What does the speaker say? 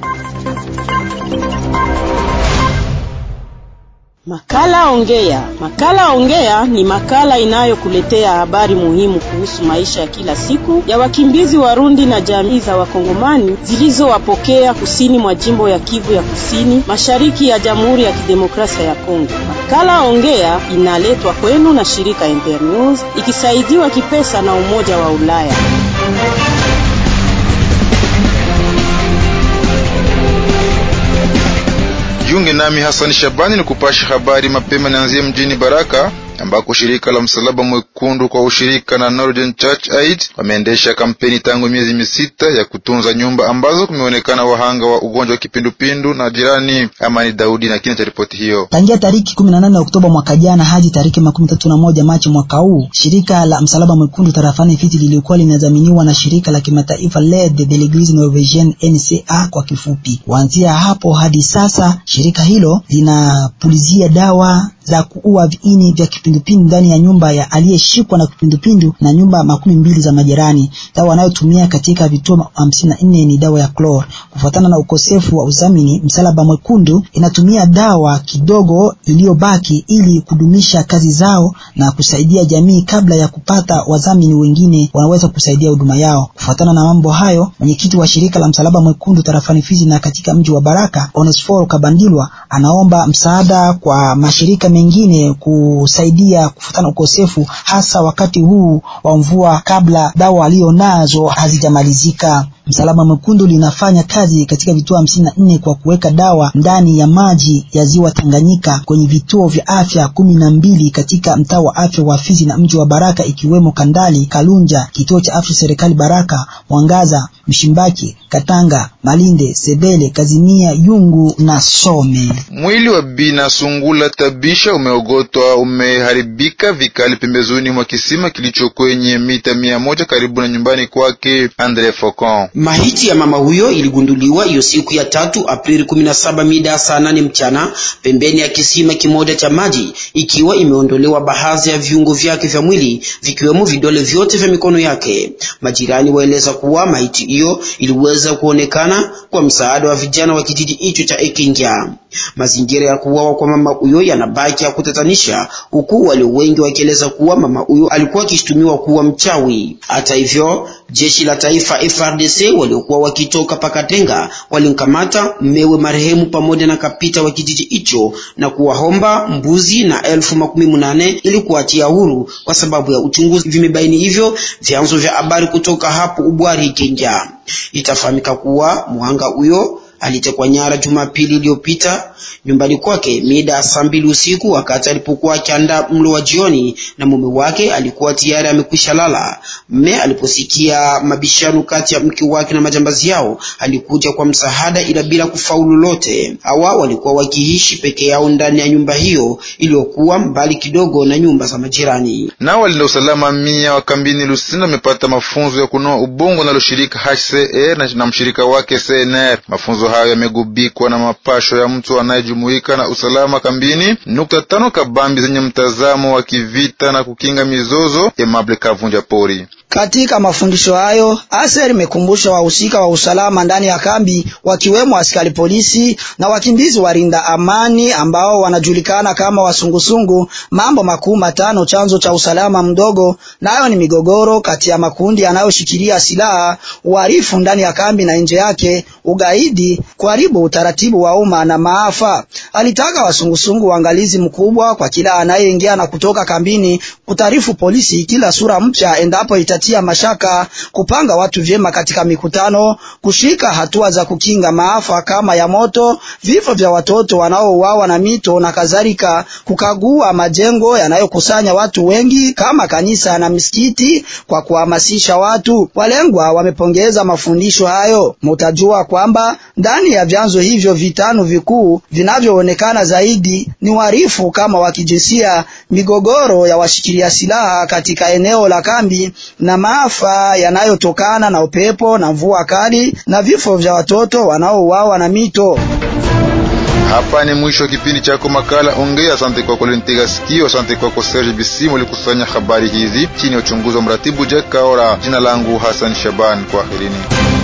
Makala Ongea. Makala Ongea ni makala inayokuletea habari muhimu kuhusu maisha ya kila siku ya wakimbizi Warundi na jamii za Wakongomani zilizowapokea kusini mwa jimbo ya Kivu ya Kusini, mashariki ya Jamhuri ya Kidemokrasia ya Kongo. Makala Ongea inaletwa kwenu na shirika Internews ikisaidiwa kipesa na Umoja wa Ulaya. Jiunge nami Hassan Shabani ni kupasha habari mapema. Nianzie mjini Baraka ambako shirika la Msalaba Mwekundu kwa ushirika na Northern Church Aid wameendesha kampeni tangu miezi misita ya kutunza nyumba ambazo kumeonekana wahanga wa ugonjwa wa kipindupindu na jirani. Amani Daudi na kina cha ripoti hiyo. Tangia tariki 18 Oktoba mwaka jana hadi tariki makumi tatu na moja Machi mwaka huu, shirika la Msalaba Mwekundu tarafani Fizi lilikuwa linadhaminiwa na shirika la kimataifa L'aide de l'Eglise Norvégienne NCA kwa kifupi. Kuanzia hapo hadi sasa shirika hilo linapulizia dawa za kuua viini vya kipindupindu ndani ya nyumba ya aliyeshikwa na kipindupindu na nyumba makumi mbili za majirani. Dawa wanayotumia katika vituo hamsini na nne ni dawa ya klor. Kufuatana na ukosefu wa udhamini, Msalaba Mwekundu inatumia dawa kidogo iliyobaki ili kudumisha kazi zao na kusaidia jamii kabla ya kupata wadhamini wengine wanaweza kusaidia huduma yao. Kufuatana na mambo hayo, mwenyekiti wa shirika la Msalaba Mwekundu tarafani Fizi na katika mji wa Baraka, Onesforo Kabandilwa, anaomba msaada kwa mashirika mengine kusaidia kufuatana ukosefu hasa wakati huu wa mvua kabla dawa aliyonazo hazijamalizika. Msalaba Mwekundu linafanya kazi katika vituo hamsini na nne kwa kuweka dawa ndani ya maji ya ziwa Tanganyika kwenye vituo vya afya kumi na mbili katika mtaa wa afya wa Fizi na mji wa Baraka ikiwemo Kandali, Kalunja, kituo cha afya serikali Baraka, Mwangaza, Mshimbaki, Katanga, Malinde, Sebele, Kazimia, Yungu na Some. Mwili wa Bina Sungula Tabisha umeogotwa umeharibika vikali pembezoni mwa kisima kilicho kwenye mita mia moja karibu na nyumbani kwake Andre Focon. Mahiti ya mama huyo iligunduliwa hiyo siku ya tatu Aprili 17 mida saa nane mchana pembeni ya kisima kimoja cha maji, ikiwa imeondolewa baadhi ya viungo vyake vya mwili vikiwemo vidole vyote vya mikono yake. Majirani waeleza kuwa mahiti hiyo iliweza kuonekana kwa msaada wa vijana wa kijiji hicho cha Ekinja. Mazingira ya kuuawa kwa mama huyo yanabaki ya kutatanisha, huku walio wengi wakieleza kuwa mama huyo alikuwa akishutumiwa kuwa mchawi. Hata hivyo, jeshi la taifa FRDC waliokuwa wakitoka Pakatenga walimkamata mmewe marehemu pamoja na kapita wa kijiji hicho na kuwaomba mbuzi na elfu makumi munane ili kuachia huru kwa sababu ya uchunguzi. Vimebaini hivyo vyanzo vya habari kutoka hapo Ubwari Kenja. Itafahamika kuwa muhanga huyo alitekwa nyara Jumapili iliyopita nyumbani kwake mida saa mbili usiku, wakati alipokuwa akiandaa mlo wa jioni, na mume wake alikuwa tayari amekwisha lala. Mme aliposikia mabishano kati ya mke wake na majambazi yao, alikuja kwa msaada, ila bila kufaulu lolote. Hawa walikuwa wakiishi peke yao ndani ya nyumba hiyo iliyokuwa mbali kidogo na nyumba za majirani. Nao walinda usalama mia wa kambini Lusina wamepata mafunzo ya kunoa ubongo nalo shirika HCR na, na mshirika wake CNR. Mafunzo hayo yamegubikwa na mapasho ya mtu anayejumuika na usalama kambini, nukta tano kabambi zenye mtazamo wa kivita na kukinga mizozo. Emable Kavunja Pori katika mafundisho hayo ASER imekumbusha wahusika wa usalama ndani ya kambi wakiwemo askari polisi na wakimbizi walinda amani ambao wanajulikana kama wasungusungu mambo makuu matano chanzo cha usalama mdogo, nayo ni migogoro kati ya makundi yanayoshikilia silaha, uhalifu ndani ya kambi na nje yake, ugaidi, kuharibu utaratibu wa umma na maafa. Alitaka wasungusungu uangalizi mkubwa kwa kila anayeingia na kutoka kambini, kutaarifu polisi kila sura mpya endapo ita tia mashaka, kupanga watu vyema katika mikutano, kushika hatua za kukinga maafa kama ya moto, vifo vya watoto wanaouawa na mito na kadhalika, kukagua majengo yanayokusanya watu wengi kama kanisa na misikiti kwa kuhamasisha watu. Walengwa wamepongeza mafundisho hayo. Mutajua kwamba ndani ya vyanzo hivyo vitano vikuu vinavyoonekana zaidi ni uhalifu kama wa kijinsia, migogoro ya washikilia silaha katika eneo la kambi na maafa yanayotokana na upepo na mvua kali na vifo vya watoto wanaouawa na mito. Hapa ni mwisho wa kipindi chako makala Ongea. Asante kwako Lentega Sikio, asante kwako Serge Bisimu ulikusanya habari hizi chini ya uchunguzi wa mratibu Jack Kaora. Jina langu Hassan Shaban, kwaherini.